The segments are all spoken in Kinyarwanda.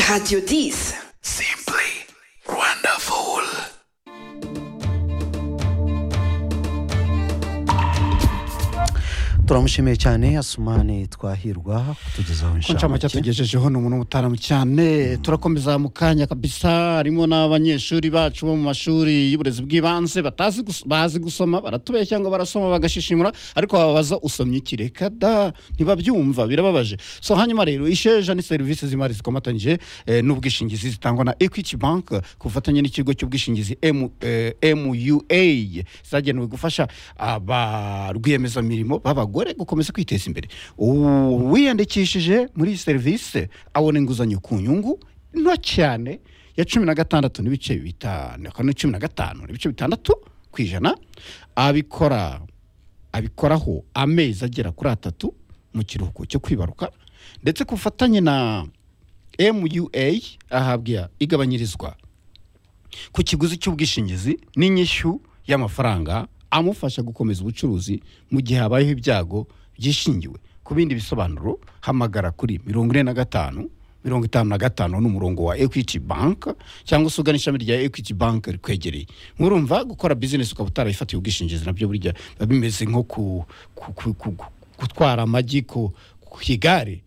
Radio 10. Simply wonderful. turamushimiye cyane asumani twahirwa kutugezaho ku ncamake atugejejeho ni umuntu w'umutaramu cyane turakomeza mu kanya kabisa harimo n'abanyeshuri bacu bo mu mashuri y'uburezi bw'ibanze batazi gus- bazi gusoma baratubeshya ngo barasoma bagashishimura ariko bababaza usomye iki reka da ntibabyumva birababaje so hanyuma rero isheja ni serivisi z'imari zikomatanyije eh, n'ubwishingizi zitangwa na equity bank ku bufatanye n'ikigo cy'ubwishingizi M- eh, mua zagenewe gufasha aba rwiyemezamirimo b'abagore gukomeza kwiteza imbere uwiyandikishije muri iyi serivisi abona inguzanyo ku nyungu nto cyane ya cumi na gatandatu n'ibice bitanu akaba cumi na gatanu n'ibice bitandatu ku ijana abikora abikoraho amezi agera kuri atatu mu kiruhuko cyo kwibaruka ndetse ku bufatanye na mua ahabwa igabanyirizwa ku kiguzi cy'ubwishingizi n'inyishyu y'amafaranga amufasha gukomeza ubucuruzi mu gihe habayeho ibyago byishingiwe ku bindi bisobanuro hamagara kuri mirongo ine na gatanu mirongo itanu na gatanu ni umurongo wa equity bank cyangwa se ugana ishami rya equity bank rikwegereye murumva gukora bizinesi ukaba utarayifatiye ubwishingizi nabyo burya biba bimeze nko ku- ku- ku- ku- ku- gutwara amagi ku ku igare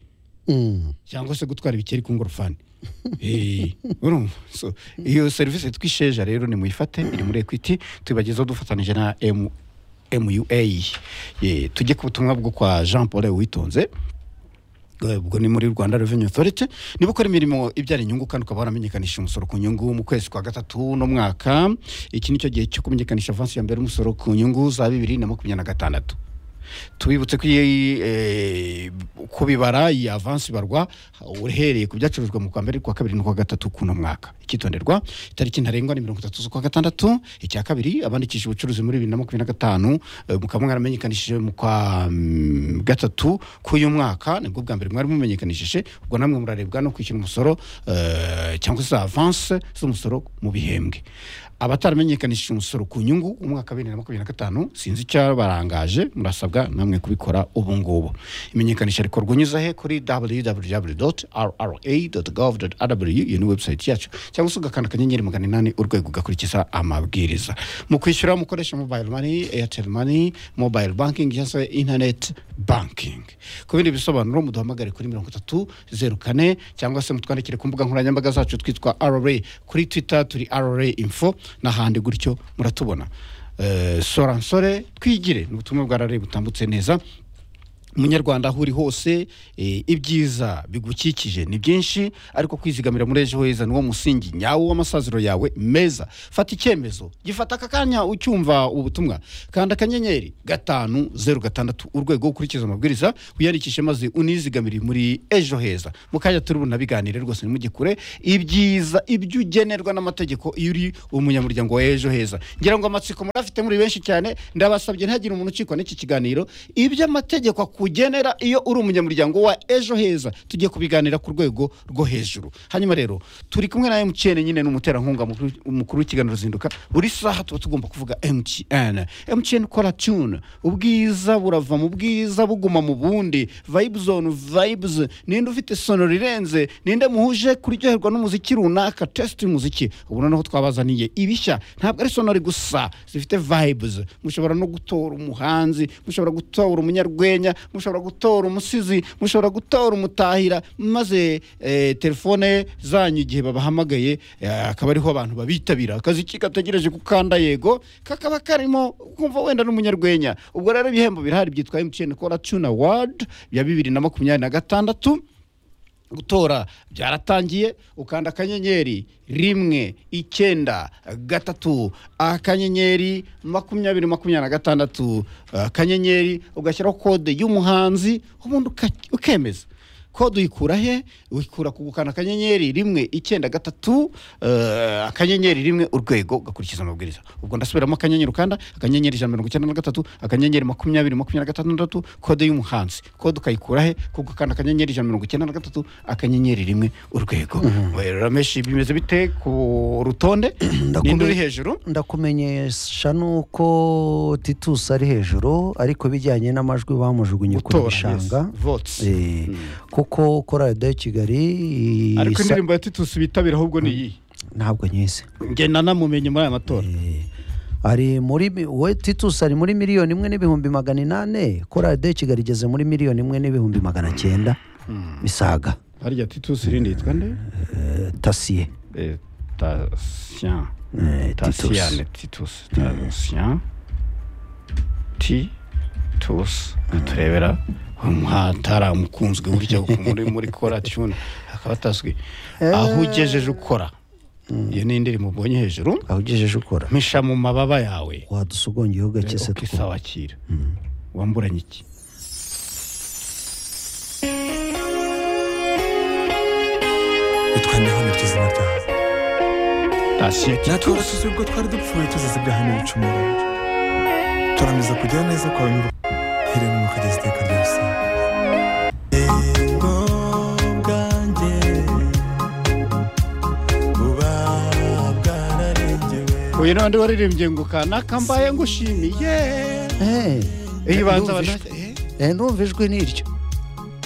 cyangwa se gutwara ibikeri ku ngorofani Eh, urumva So, iyo serivisi twisheja rero nimuyifate iri muri equity tubagezeho dufatanije na M- mua Eh, tujye ku butumwa bwo kwa jean paul witonze Eh, ubwo ni muri rwanda revenue authority niba ukora imirimo ibyara inyungu kandi ukaba waramenyekanisha umusoro ku nyungu mu kwezi kwa gatatu no mwaka iki ni cyo gihe cyo kumenyekanisha avansi ya mbere y'umusoro ku nyungu za bibiri na makumyabiri na gatandatu tubibutse ko iyi, eh, kubibara iyi avansi ibarwa uhereye ku byacurujwe mu kwa mbere ku wa kabiri n'ukwa gatatu k'uno mwaka icyitonderwa itariki ntarengwa ni mirongo itatu z'ukwa gatandatu icya kabiri abandikishije ubucuruzi muri bibiri na makumyabiri na gatanu eh, mukaba mwaramenyekanishije mu kwa mm, gatatu k'uyu mwaka nibwo bwa mbere mwari mumenyekanishije ubwo namwe murarebwa no kwishyura umusoro eh, cyangwa se avanse z'umusoro mu bihembwe abataramenyekanishije umusoro ku nyungu umwaka wa bibiri na makumyabiri na gatanu sinzi icyabarangaje murasabwa namwe kubikora ubu ngubu imenyekanisha rikorwa unyuze he kuri www.rra.gov.rw iyo ni website yacu cyangwa se ugakanda akanyenyeri magana inani urwego ugakurikiza amabwiriza mu kwishyura mukoresha mobile money airtel money mobile banking cyangwa se internet banking ku bindi bisobanuro muduhamagare kuri mirongo itatu zeru kane cyangwa se mutwandikire ku mbuga nkoranyambaga zacu twitwa rra kuri twitter turi rra info n'ahandi gutyo muratubona Eh, sora nsore twigire ni ubutumwa bwa rra butambutse neza munyarwanda aho uri hose eh, ibyiza bigukikije ni byinshi ariko kwizigamira muri ejo heza niwo musingi nyawo w'amasaziro yawe meza fata icyemezo gifata aka kanya ucyumva ubu butumwa kanda akanyenyeri gatanu zeru gatandatu urwego ukurikiza amabwiriza wiyandikishe maze unizigamire muri ejo heza mu kanya turi bunabiganire rwose nimujye kure ibyiza ibyo ugenerwa n'amategeko iyo uri umunyamuryango wa ejo heza ngira ngo amatsiko murafite muri benshi cyane ndabasabye ntihagire umuntu ucikwa n'iki kiganiro ibyo amategeko akugenera iyo uri umunyamuryango wa ejo heza tugiye kubiganira ku rwego rwo hejuru hanyuma rero turi kumwe na mtn nyine ni umuterankunga mukuru- umukuru w'ikiganiro zinduka buri saha tuba tugomba kuvuga mtn mtn kora tune ubwiza burava mu bwiza buguma mu bundi vibe zone vibes ninde ufite sonoro irenze ninde muhuje kuryoherwa n'umuziki runaka test y'umuziki ubu noneho twabazaniye ibishya ntabwo ari sonori gusa zifite vibes mushobora no gutora umuhanzi mushobora gutora umunyarwenya mushobora gutora umusizi mushobora gutora umutahira maze eh, telefone zanyu igihe babahamagaye eh, akaba ariho abantu babitabira akazi ki gategereje gukanda yego kakaba karimo kumva wenda n'umunyarwenya ubwo rero ibihembo birahari byitwa mtn kora tune award bya bibiri na makumyabiri na gatandatu gutora byaratangiye ukanda akanyenyeri rimwe icyenda gatatu akanyenyeri makumyabiri makumyabiri na gatandatu akanyenyeri ugashyiraho kode y'umuhanzi ubundi uka- ukemeza kode uyikura he uyikura ku gukanda akanyenyeri rimwe icyenda gatatu eh, akanyenyeri rimwe urwego ugakurikiza amabwiriza ubwo ndasubiramo akanyenyeri ukanda akanyenyeri ijana na mirongo icyenda na gatatu akanyenyeri makumyabiri makumyabiri na gatandatu kode y'umuhanzi kode ukayikura he ku gukanda akanyenyeri ijana na mirongo icyenda na gatatu akanyenyeri rimwe urwego rameshi bimeze bite ku rutonde ninde uri hejuru ndakumenyesha nuko titus ari hejuru ariko bijyanye n'amajwi bamujugunye kure gutora yes, bishanga votes Eh, ku kuko kora radiyo ya kigali isa- ariko indirimbo ya titusi bitabira ahubwo ni iyi ntabwo nyizi njye nanamumenye muri aya matora ari muri mi- we titus ari muri miliyoni imwe n'ibihumbi magana inane kora radiyo ya kigali igeze muri miliyoni imwe n'ibihumbi magana cyenda misaga harya titusi irindi yitwa nde eh, tasiye Eh, Tatian. Eh, Tatian, Titus. Tatian. Titus. Turebera. umwatara umukunzwe burya muri muri kora tune akaba atazwi aho ugejeje ukora iyo ni indirimbo ubonye hejuru aho ugejeje ukora mpisha mu mababa yawe wadusa ugongeyeho gake se two ukisawakira wamburanye iki bitwandeho niryo zina ryawe tasiyo natwe abasuzi ubwo twari dupfuye tuzize ibyaha n'ibicumuro turambiza kugira neza kwawe n'uruhiremo mukageza iteka ryose bwanjye buba bwararengewe uyu n'abandi waririmbye ngo kanaka mbaye ngushimiye Eh, iyo ubanza ndumva ijwi- abana- eh, eh, ndumva ijwi ni iryo